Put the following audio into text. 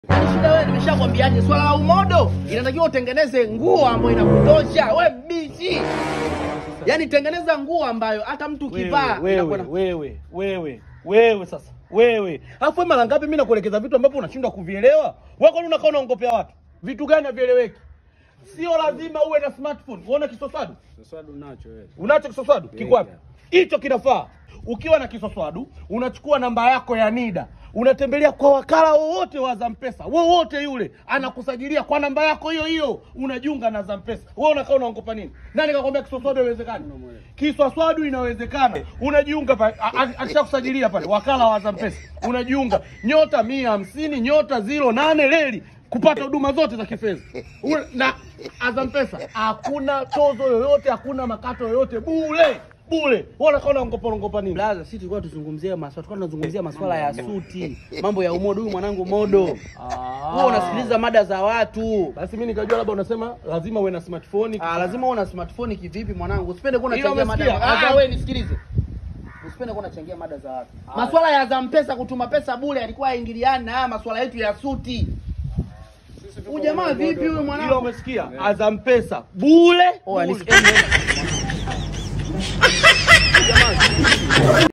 Shida wewe, nimeshakwambiaje, swala la umodo inatakiwa utengeneze nguo ambayo inakutosha we bichi. Yaani tengeneza nguo ambayo hata mtu ukivaa wewe, inakuwa na- wewe, wewe, wewe sasa wewe. Alafu wewe mara ngapi mimi nakuelekeza vitu ambavyo unashindwa kuvielewa? Wewe kwani unakaa unaongopea watu? Vitu gani havieleweki? Sio lazima uwe na smartphone. Uone kisoswadu? Soswadu nacho wewe. Unacho kisoswadu? Kiko wapi? Hicho kinafaa. Ukiwa na kisoswadu, unachukua namba yako ya NIDA, unatembelea kwa wakala wowote wa Zampesa, wowote yule, anakusajilia kwa namba yako hiyo hiyo, unajiunga na Zampesa. Wewe unakaa unaongopa nini? Nani kakwambia kisoswadu haiwezekani? Kisoswadu inawezekana. Unajiunga pale, a- a- alishakusajilia pale wakala wa Zampesa, unajiunga nyota mia hamsini nyota ziro nane leli kupata huduma zote za kifedha Ule- na Azam Pesa hakuna tozo yoyote, hakuna makato yoyote, bure bure. Wewe unakaa unaongopa ongopa nini? Blaza, sisi tulikuwa tuzungumzie maswala, tulikuwa tunazungumzia maswala ya suti, mambo ya umodo. Huyu mwanangu modo, wewe unasikiliza mada za watu. Basi mimi nikajua labda unasema lazima uwe na smartphone. Ah, lazima uwe na smartphone kivipi mwanangu? Usipende kuwa Ila unachangia mada. umesikia? Ah, Azam- wewe nisikilize. Usipende kuwa unachangia mada za watu. Maswala ya Azam Pesa kutuma pesa bure yalikuwa yaingiliani na haya maswala yetu ya suti. Huyu jamaa vipi huyu Ila mwanangu? umesikia? Azam Pesa bure. Oh, bure. nisikie.